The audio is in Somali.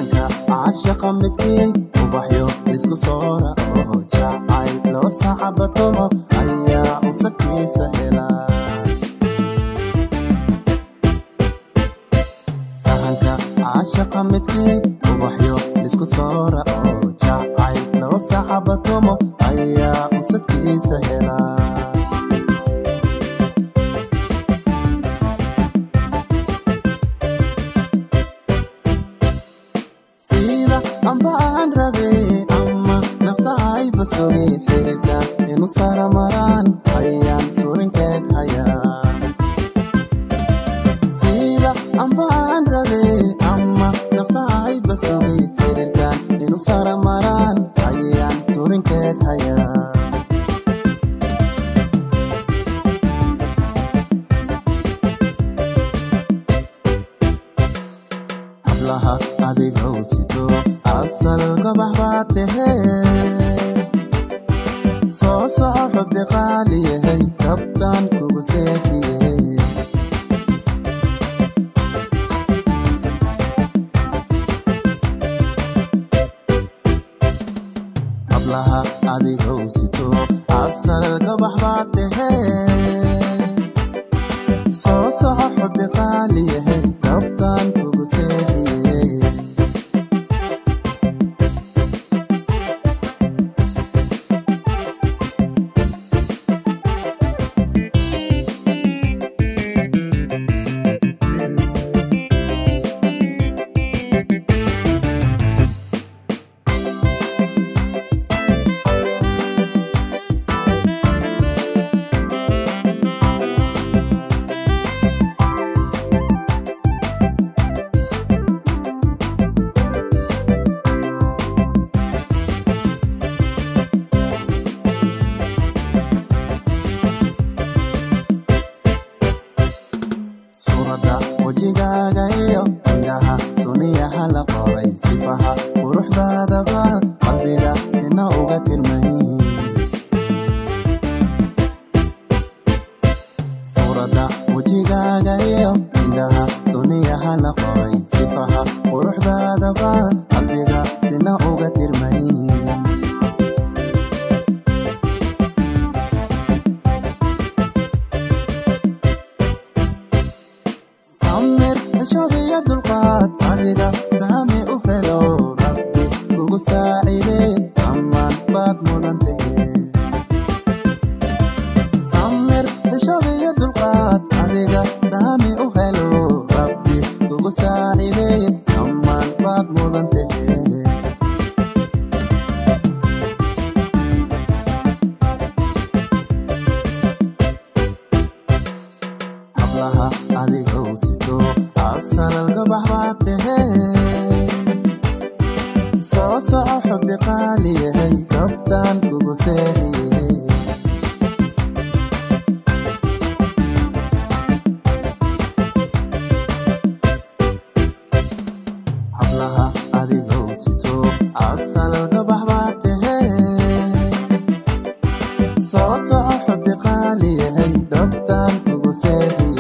sahanka caashaqa midkii ubaxyo lisku soora oo jacayl loo sacabatomo ayaa usadkiisa hela sahanka caashaqa midkii ubaxyo lisku soora oo jacayl loo sacabatomo ayaa usadkiisa hela sida amba aan rabe ama nafta ayba sugay xiriirka inu sara maraan ayaan surinkeed hayaa sida amba aan rabe ama nafta ayba sugay xiriirka inu sara maraan ayaan surinkeed hayaa hablaha adigow sito asal gabax baa tahee soo soco xubbi qaali yahay kabtaan kugu seexiyey hablaha adigow sito asal gabax baa tahee soo soco xubbi qaali yahay kabtaan kugu seexiyey suuradda wejigaaga iyo indhaha suniyaha la qoray sifaha quruxdaadaba qalbiga sina uga tirmay suuradda wejigaaga iyo indhaha suniyaha la qoray sifaha quruxdaadaba qalbiga sina uga tirmay samir xishodiya dulqaad adiga saami u helo rabbi kugu saacide samaan baad mudan tahe samir xishodiya dulqaad adiga saami u helo rabbi kugu saacide samaan baad mudan tahe hablaha adigow sito asalal gabax baa tahee soo soco xubbi qaali yahay kabtaan kugu seexiyey hablaha adigow sito asalal gabax baa tahee soo soco xubbi qaali yahay dhabtaan kugu seexiyey